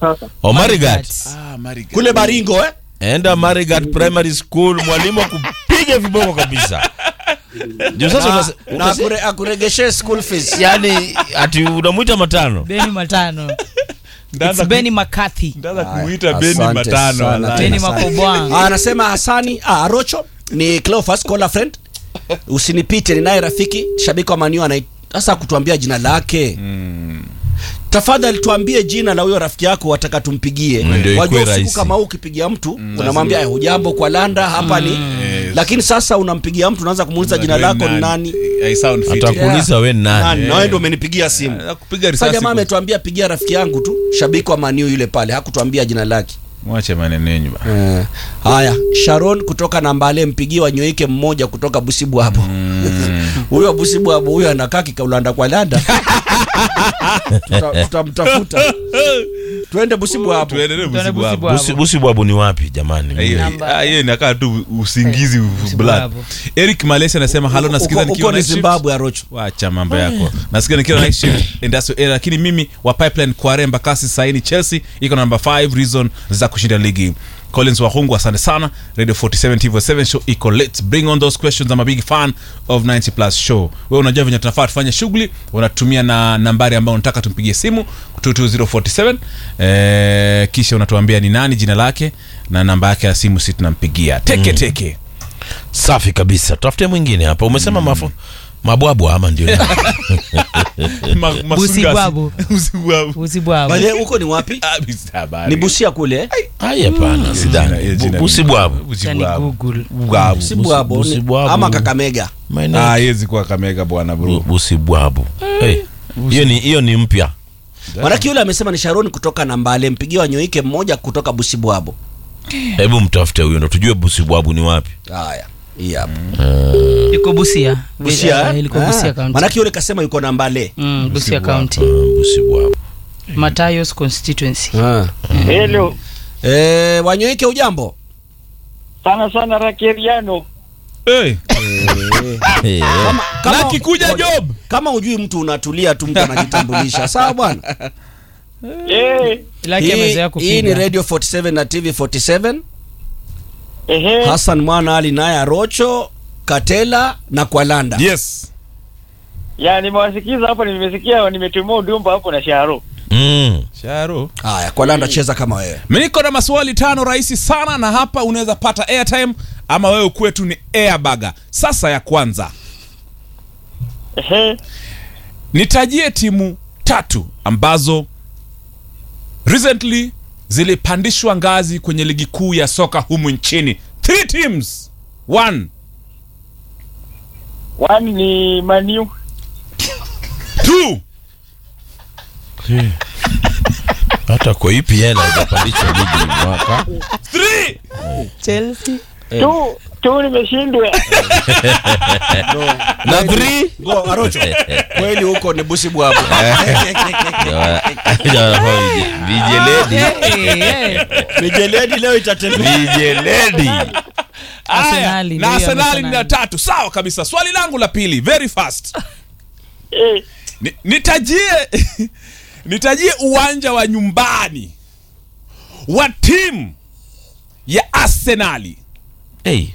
sasa. Oh, Marigat. Ah, Marigat. kule Baringo eh? Enda Marigat Primary School, mwalimu akupiga viboko kabisa. Ndio sasa na, unase- na unase- akure, akuregeshe school fees yani ati unamwita matano. Beni Matano. Ndaanza It's Beni McCarthy. Ndaanza Haya, kumuita Beni asante matano. sana wallahi. Beni tena sana. Makobwang. Ah, anasema Hasani ah, Arocho ni Cleophas call a friend usinipite ninaye rafiki shabiki wa Manu anai sasa kutuambia jina lake tafadhali tuambie jina la huyo rafiki yako wataka tumpigie Mm, ndio wajua ikuwe usiku rahisi. kama huu ukipigia mtu unamwambia "Eh, hujambo kwa landa hapa ni lakini sasa unampigia mtu unaanza kumuuliza jina Wewe lako ni nani I sound fit. Atakuuliza we ni nani nani. na wewe ndio umenipigia simu Ah, kupiga sasa risasi. jamaa kwa- ametuambia pigia rafiki yangu tu shabiki wa Manu yule pale hakutuambia jina lake Mwache maneno yenyu bana. Eh, haya Sharon kutoka Nambale mpigie wanyoike mmoja kutoka Busibwabo huyo Busibwabo huyo anakaa kikaulanda kwa landa Tuta- tutamtafuta twende Busibwabo Tuendelee Tuende Busibu hapo. Busibu. Busi- Busi bwabu ni wapi jamani? Hiyo- Namba- ah, hiyo inakaa tu usingizi Busibu blood. hapo. Eric Malesi anasema halo, nasikiza Uko- nikiwa uko ni night shift. Zimbabwe Arocho Wacha mambo yako. Nasikia nikiwa night shift industrial area, lakini mimi wa pipeline Kware Mbakasi saini Chelsea iko namba 5 reason za kushinda ligi. Collins Wahungu, asante sana. Radio 47 TV7 show iko let's bring on those questions. I'm a big fan of 90 plus show. Wewe unajua venye tunafaa tufanye shughuli, unatumia na nambari ambayo unataka tumpigie simu 22047 eh, kisha unatuambia ni nani, jina lake na namba yake ya simu, si tunampigia teke teke. Safi kabisa. Tafute mwingine hapa. Umesema mafu mabwabwa ama ndio? Ma- masungasi. Busibwabu. Busibwabu. Usibwabo. Bale huko ni wapi Ah, bisa habari. ni Busia kule eh? Ai hapana, Jina- sidhani. jina- Busi bwabu. Tani Busibwabu. Google. Bwabu. Busibwabo ni- Busibwabo. ama Kakamega Maeneo- Ah, haiwezi kuwa Kamega bwana bro. Busi bwabu. Hey, hiyo ni hiyo ni mpya. Manake yule amesema ni Sharon kutoka Nambale mpigie wanyoike mmoja kutoka Busibwabo Hebu mtafute huyo ndo tujue Busi bwabu ni wapi. haya hii hapa Iko Busia. Busia Eh, eh? Ilikuwa Ah, Busia County. manake yule kasema yuko Nambale Mm, Busia County. Ah, Busi bwabu. Matayos constituency. Hello. eh, wanyoike ujambo Sana sana Rakeriano. Hey. Hey, kama, Lucky kuja job. kama ujui mtu unatulia tu mtu anajitambulisha sawa bwana Eh, Ilaki hii, amezoea hii ni kupiga. radio 47 na tv 47 ehe. hassan mwana ali naye arocho katela na kwalanda Yes. Ya nimewasikiza hapo nimesikia nimetumia ujumbe hapo na Sharo. Mm. Sharo. haya kwalanda cheza kama wewe Mimi niko na maswali tano rahisi sana na hapa unaweza pata airtime ama wewe kwetu ni airbaga. Sasa ya kwanza, Ehe. nitajie timu tatu ambazo recently zilipandishwa ngazi kwenye ligi kuu ya soka humu nchini. Three teams. One, One ni Manu. two, Hata kwa EPL haijapandishwa ligi mwaka. three. Chelsea. Tu tu nimeshindwa. Na three. go arocho kweli huko ni busi bwabu Vijeledi. Eh, eh. mijeledi leo itatembea Vijeledi. Arsenali, na ndio Arsenali Arsenali. ni la tatu. Sawa kabisa. Swali langu la pili, very fast. Eh, Ni- nitajie nitajie uwanja wa nyumbani wa timu ya Arsenali. Hey.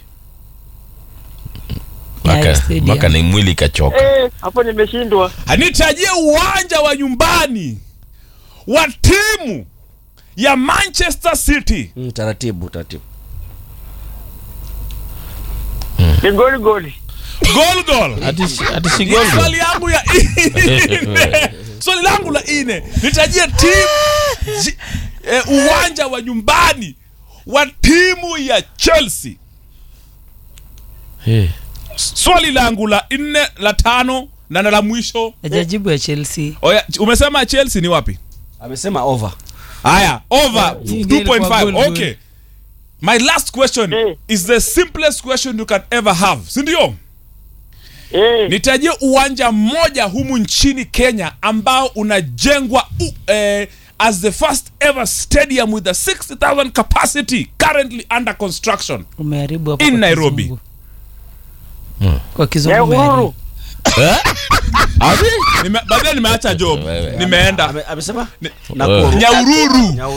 Nyayo Maka, Stadium. maka ni mwili kachoka. eh, hapo nimeshindwa. Nitajie uwanja wa nyumbani wa timu ya Manchester City. Mm, taratibu taratibu Ni goli goli. Gol gol. Ati ati si Ni gol gol. Swali yangu ya ine. Swali langu la ine. Nitajie timu ji- eh, uwanja wa nyumbani wa timu ya Chelsea. Hey. Swali langu la nne, la tano na na la mwisho. Hajajibu ya Chelsea. Oya, umesema Chelsea ni wapi? amesema over Haya, over Hii ndio ilikuwa 2.5. goal, goal. Okay. My last question Eh. is the simplest question you can ever have. Si ndio? Eh, Nitajie uwanja mmoja humu nchini Kenya ambao unajengwa u, eh, as the first ever stadium with a 60,000 capacity currently under construction. Umeharibu hapo In kwa Nairobi. kizungu. Kwa ya kizungu umeharibu. uhuru. Nime, baadaye nimeacha job. Wewe. Nimeenda Ame- amesema Ni- Nakuru. Nyahururu.